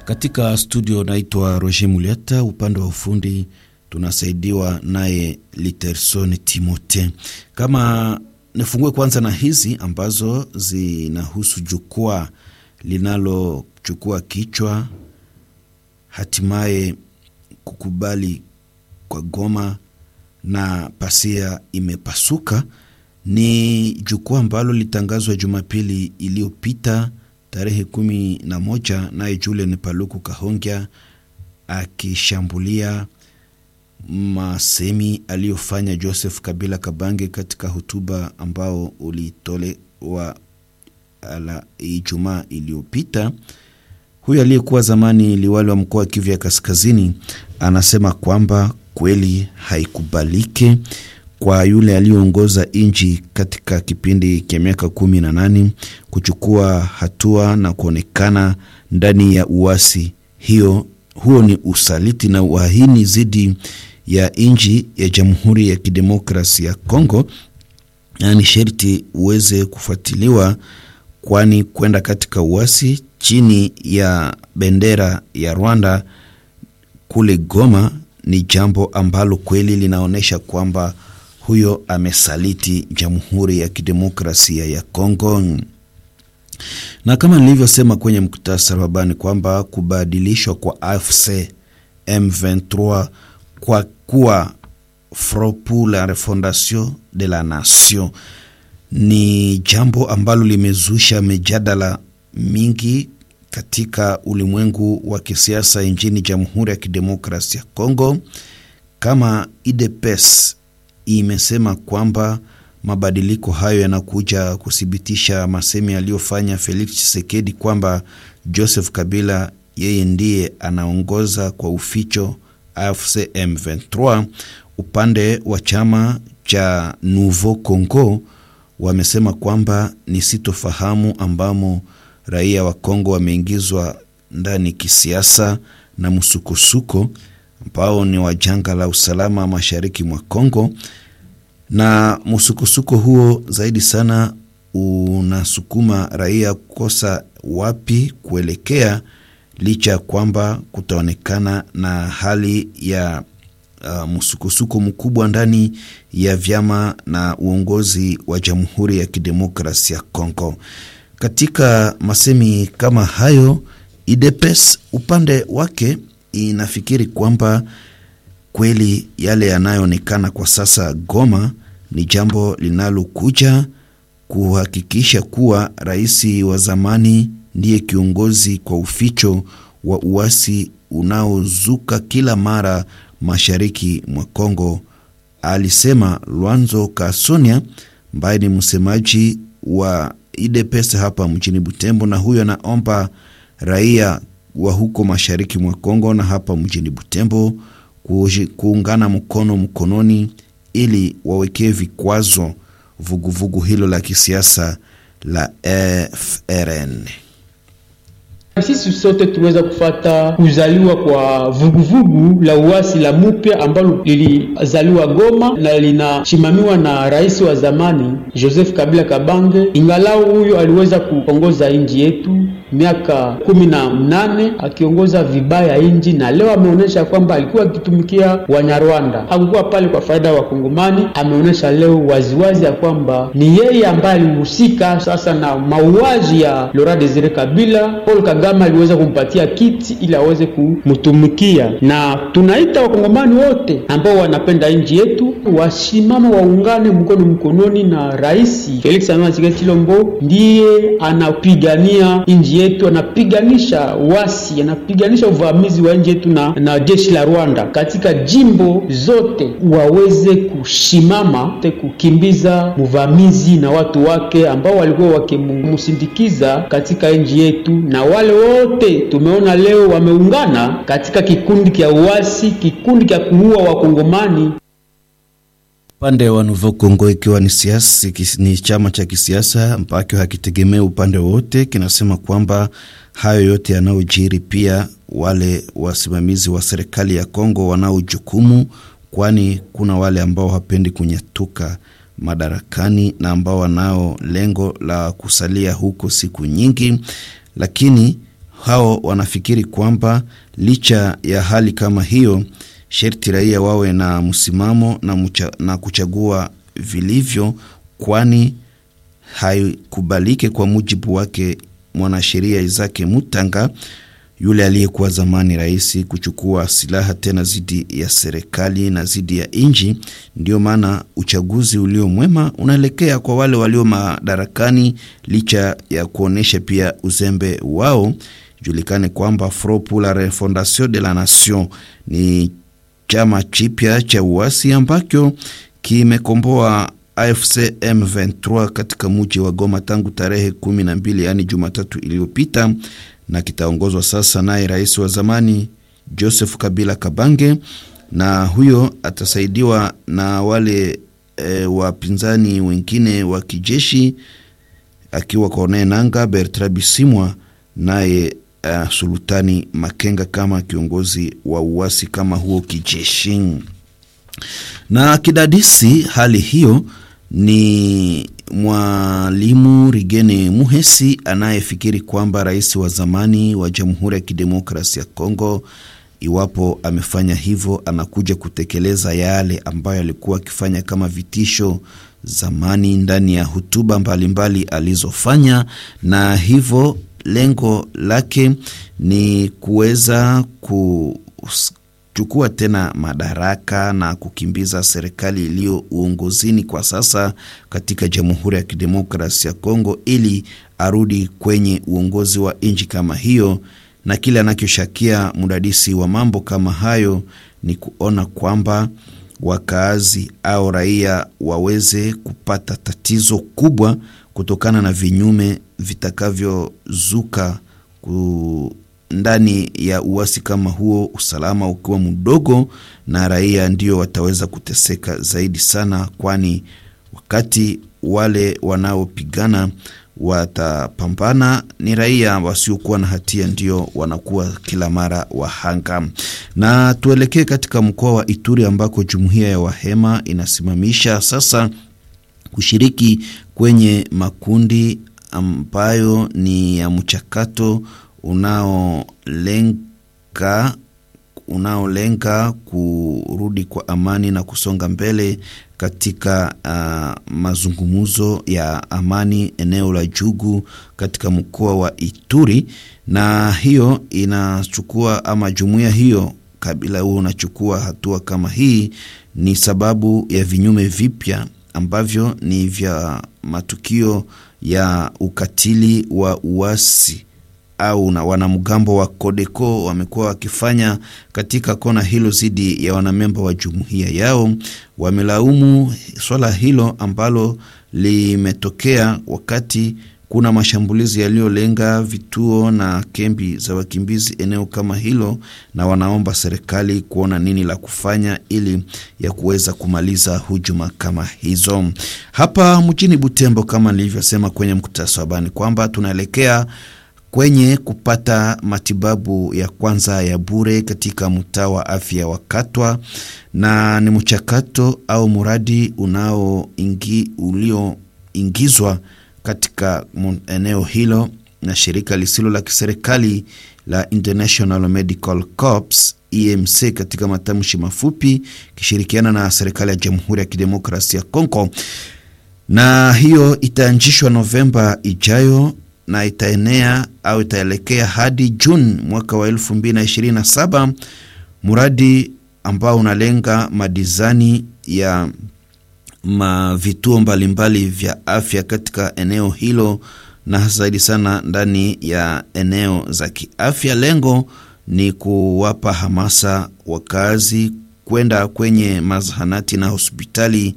Katika studio naitwa Roger Muliata, upande wa ufundi tunasaidiwa naye Literson Timote. Kama nifungue kwanza na hizi ambazo zinahusu jukwaa linalochukua kichwa hatimaye kukubali kwa Goma na pasia imepasuka. Ni jukwaa ambalo litangazwa Jumapili iliyopita tarehe kumi na moja naye Julian Paluku Kahongya akishambulia masemi aliyofanya Joseph Kabila Kabange katika hotuba ambao ulitolewa ala Ijumaa iliyopita. Huyu aliyekuwa zamani liwali wa mkoa wa Kivu ya Kaskazini anasema kwamba kweli haikubaliki kwa yule aliyeongoza nchi katika kipindi cha miaka kumi na nane kuchukua hatua na kuonekana ndani ya uasi hiyo. Huo ni usaliti na uhaini dhidi ya nchi ya Jamhuri ya Kidemokrasi ya Kongo, na ni sherti uweze kufuatiliwa, kwani kwenda katika uasi chini ya bendera ya Rwanda kule Goma ni jambo ambalo kweli linaonyesha kwamba huyo amesaliti Jamhuri ya Kidemokrasia ya Kongo. Na kama nilivyosema kwenye muktasari wa habari kwamba kubadilishwa kwa AFC M23 kwa kuwa Front pour la Refondation de la Nation ni jambo ambalo limezusha mijadala mingi katika ulimwengu wa kisiasa nchini Jamhuri ya Kidemokrasia ya Kongo. Kama IDPS imesema kwamba mabadiliko hayo yanakuja kuthibitisha masemi aliyofanya Felix Tshisekedi kwamba Joseph Kabila yeye ndiye anaongoza kwa uficho AFC M23. Upande wa chama cha Nouveau Congo wamesema kwamba ni sitofahamu ambamo raia wa Kongo wameingizwa ndani kisiasa na msukosuko ambao ni wa janga la usalama mashariki mwa Kongo, na msukosuko huo zaidi sana unasukuma raia kukosa wapi kuelekea, licha ya kwamba kutaonekana na hali ya uh, msukosuko mkubwa ndani ya vyama na uongozi wa Jamhuri ya Kidemokrasia ya Kongo. Katika masemi kama hayo, IDPS upande wake inafikiri kwamba kweli yale yanayoonekana kwa sasa Goma ni jambo linalokuja kuhakikisha kuwa rais wa zamani ndiye kiongozi kwa uficho wa uasi unaozuka kila mara mashariki mwa Kongo, alisema Lwanzo Kasonia ambaye ni msemaji wa IDPS hapa mjini Butembo, na huyo anaomba raia wa huko mashariki mwa Kongo na hapa mjini Butembo kuungana mkono mkononi ili wawekee vikwazo vuguvugu vugu hilo la kisiasa la FRN. Sisi sote tuweza kufata kuzaliwa kwa vuguvugu vugu la uasi la mupya ambalo lilizaliwa Goma na linashimamiwa na rais wa zamani Joseph Kabila Kabange. Ingalau huyo aliweza kuongoza nchi yetu miaka kumi na mnane akiongoza vibaya nchi, na leo ameonyesha kwamba alikuwa akitumikia Wanyarwanda, hakukuwa pale kwa faida ya Wakongomani. Ameonyesha leo waziwazi ya kwamba ni yeye ambaye alihusika sasa na mauaji ya Laurent Desire Kabila. Paul Kagame aliweza kumpatia kiti ili aweze kumtumikia, na tunaita Wakongomani wote ambao wanapenda nchi yetu wasimama, waungane mkono mkononi na Rais Felix Antoine Tshisekedi Tshilombo, ndiye anapigania nchi yetu anapiganisha wasi, anapiganisha uvamizi wa nchi yetu na, na jeshi la Rwanda katika jimbo zote, waweze kushimama te kukimbiza mvamizi na watu wake ambao walikuwa wakimsindikiza katika nchi yetu, na wale wote tumeona leo wameungana katika kikundi cha uasi, kikundi cha kuua Wakongomani. Upande wa Nouveau Congo ikiwa ni siasa, ni chama cha kisiasa ambacho hakitegemea upande wote, kinasema kwamba hayo yote yanayojiri, pia wale wasimamizi wa serikali ya Kongo wanao jukumu, kwani kuna wale ambao hapendi kunyatuka madarakani na ambao wanao lengo la kusalia huko siku nyingi, lakini hao wanafikiri kwamba licha ya hali kama hiyo, sherti raia wawe na msimamo na, mucha, na kuchagua vilivyo, kwani haikubalike kwa mujibu wake mwanasheria Izake Mutanga yule aliyekuwa zamani rais kuchukua silaha tena dhidi ya serikali na dhidi ya nchi. Ndio maana uchaguzi ulio mwema unaelekea kwa wale walio madarakani, licha ya kuonyesha pia uzembe wao. Julikane kwamba Front pour la Refondation de la Nation ni chama chipya cha uasi ambacho kimekomboa AFC M23 katika mji wa Goma tangu tarehe kumi na mbili yaani Jumatatu iliyopita na kitaongozwa sasa naye rais wa zamani Joseph Kabila Kabange, na huyo atasaidiwa na wale e, wapinzani wengine wa kijeshi akiwa Corneille Nangaa, Bertrand Bisimwa naye uh, Sultani Makenga kama kiongozi wa uasi kama huo kijeshi. Na kidadisi hali hiyo ni Mwalimu Rigene Muhesi anayefikiri kwamba rais wa zamani wa Jamhuri ya Kidemokrasia ya Kongo, iwapo amefanya hivyo, anakuja kutekeleza yale ambayo alikuwa akifanya kama vitisho zamani ndani ya hotuba mbalimbali alizofanya, na hivyo lengo lake ni kuweza ku chukua tena madaraka na kukimbiza serikali iliyo uongozini kwa sasa katika Jamhuri ya Kidemokrasia ya Kongo ili arudi kwenye uongozi wa nchi kama hiyo. Na kile anachoshakia mdadisi wa mambo kama hayo ni kuona kwamba wakaazi au raia waweze kupata tatizo kubwa kutokana na vinyume vitakavyozuka ku ndani ya uasi kama huo, usalama ukiwa mdogo, na raia ndio wataweza kuteseka zaidi sana, kwani wakati wale wanaopigana watapambana ni raia wasiokuwa na hatia ndio wanakuwa kila mara wahanga. Na tuelekee katika mkoa wa Ituri ambako jumuiya ya Wahema inasimamisha sasa kushiriki kwenye makundi ambayo ni ya mchakato unaolenga unaolenga kurudi kwa amani na kusonga mbele katika uh, mazungumzo ya amani eneo la Jugu katika mkoa wa Ituri, na hiyo inachukua ama jumuiya hiyo kabila huo unachukua hatua kama hii ni sababu ya vinyume vipya ambavyo ni vya matukio ya ukatili wa uasi au na wanamgambo wa Kodeko wamekuwa wakifanya katika kona hilo dhidi ya wanamemba wa jumuiya yao. Wamelaumu swala hilo ambalo limetokea wakati kuna mashambulizi yaliyolenga vituo na kambi za wakimbizi eneo kama hilo, na wanaomba serikali kuona nini la kufanya ili ya kuweza kumaliza hujuma kama hizo. Hapa mjini Butembo, kama nilivyosema kwenye mkutasa wa habari kwamba tunaelekea kwenye kupata matibabu ya kwanza ya bure katika mtaa wa afya wa Katwa, na ni mchakato au mradi unaoingi ulioingizwa katika eneo hilo na shirika lisilo la kiserikali la International Medical Corps EMC katika matamshi mafupi, kishirikiana na serikali ya Jamhuri ya Kidemokrasia ya Kongo, na hiyo itaanzishwa Novemba ijayo na itaenea au itaelekea hadi Juni mwaka wa elfu mbili na ishirini na saba, mradi ambao unalenga madizani ya ma vituo mbalimbali vya afya katika eneo hilo na zaidi sana ndani ya eneo za kiafya. Lengo ni kuwapa hamasa wakazi kwenda kwenye mazahanati na hospitali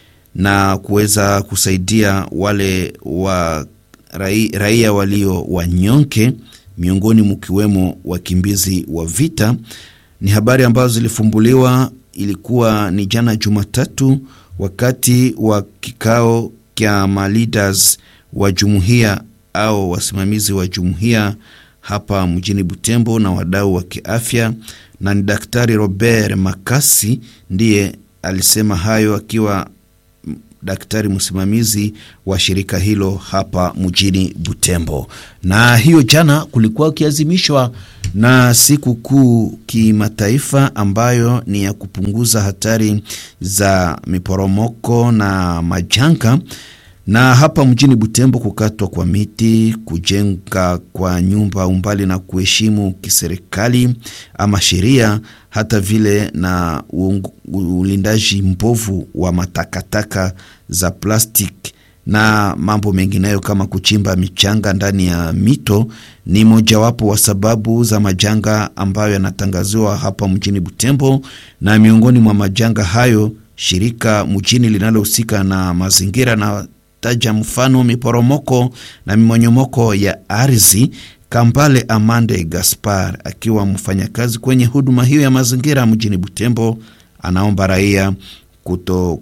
na kuweza kusaidia wale wa raia walio wanyonge, miongoni mkiwemo wakimbizi wa vita. Ni habari ambazo zilifumbuliwa, ilikuwa ni jana Jumatatu, wakati wa kikao kya maleaders wa jumuiya au wasimamizi wa jumuiya hapa mjini Butembo na wadau wa kiafya, na ni Daktari Robert Makasi ndiye alisema hayo akiwa daktari msimamizi wa shirika hilo hapa mjini Butembo. Na hiyo jana kulikuwa ukiazimishwa na siku kuu kimataifa ambayo ni ya kupunguza hatari za miporomoko na majanga na hapa mjini Butembo, kukatwa kwa miti, kujenga kwa nyumba umbali na kuheshimu kiserikali ama sheria, hata vile na ulindaji mbovu wa matakataka za plastiki na mambo mengineyo kama kuchimba michanga ndani ya mito ni mojawapo wa sababu za majanga ambayo yanatangaziwa hapa mjini Butembo. Na miongoni mwa majanga hayo, shirika mjini linalohusika na mazingira na taja mfano miporomoko na mimonyomoko ya ardhi. Kambale Amande Gaspar akiwa mfanyakazi kwenye huduma hiyo ya mazingira mjini Butembo, anaomba raia kuto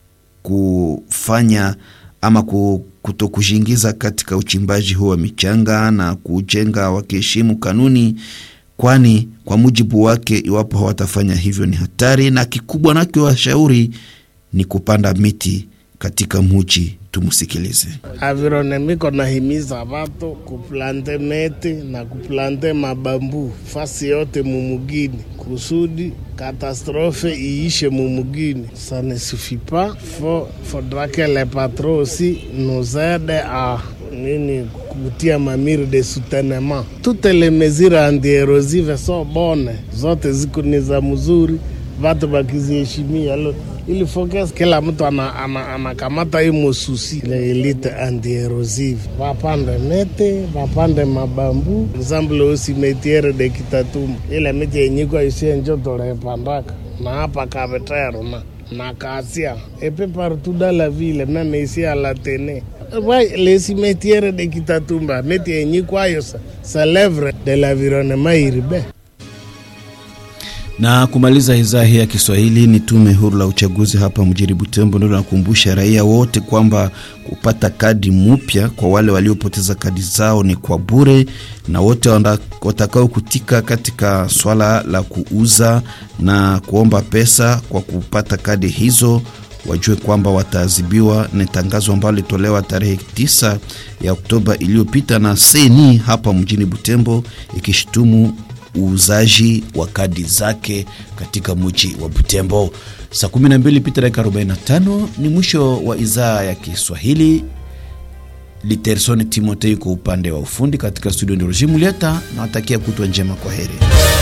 kufanya ama kuto kujiingiza katika uchimbaji huo wa michanga na kujenga wakiheshimu kanuni, kwani kwa mujibu wake, iwapo hawatafanya hivyo ni hatari, na kikubwa nakiwashauri ni kupanda miti katika muji. Tumusikilize. Avironemiko nahimiza watu kuplante meti na kuplante mabambu fasi yote mumugini kusudi katastrofe iishe mumugini. Ça ne suffit pas, faut faudra que les patrons aussi nous aident à nini kutia mamiri de soutenement. Toutes les mesures anti-erosive so bonne, zote ziko ni za mzuri, watu wakiziheshimia ili focus kila mtu anakamata hii mosusi ile elite anti-erosive, wapande mete wapande mabambu ensemble aussi metiere de Kitatumbo, ile miti yenyikwa isie njo tolepandaka na hapa Kavetero na na Kasia epe partout dans la ville même ici à la Tene ouais, les cimetières de Kitatumba miti yenyikwayo sa lèvre de l'environnement urbain na kumaliza idhaa hii ya Kiswahili ni tume huru la uchaguzi hapa mjini Butembo ndio nakumbusha raia wote kwamba kupata kadi mpya kwa wale waliopoteza kadi zao ni kwa bure, na wote watakao kutika katika swala la kuuza na kuomba pesa kwa kupata kadi hizo wajue kwamba wataadhibiwa. Ni tangazo ambalo lilitolewa tarehe 9 ya Oktoba iliyopita na seni hapa mjini Butembo ikishutumu uuzaji wa kadi zake katika mji wa Butembo. Saa 12 pita dakika 45 ni mwisho wa idhaa ya Kiswahili. Literson Timotei kwa upande wa ufundi katika studio, ndio Rojimu Lieta, nawatakia kutwa njema, kwa heri.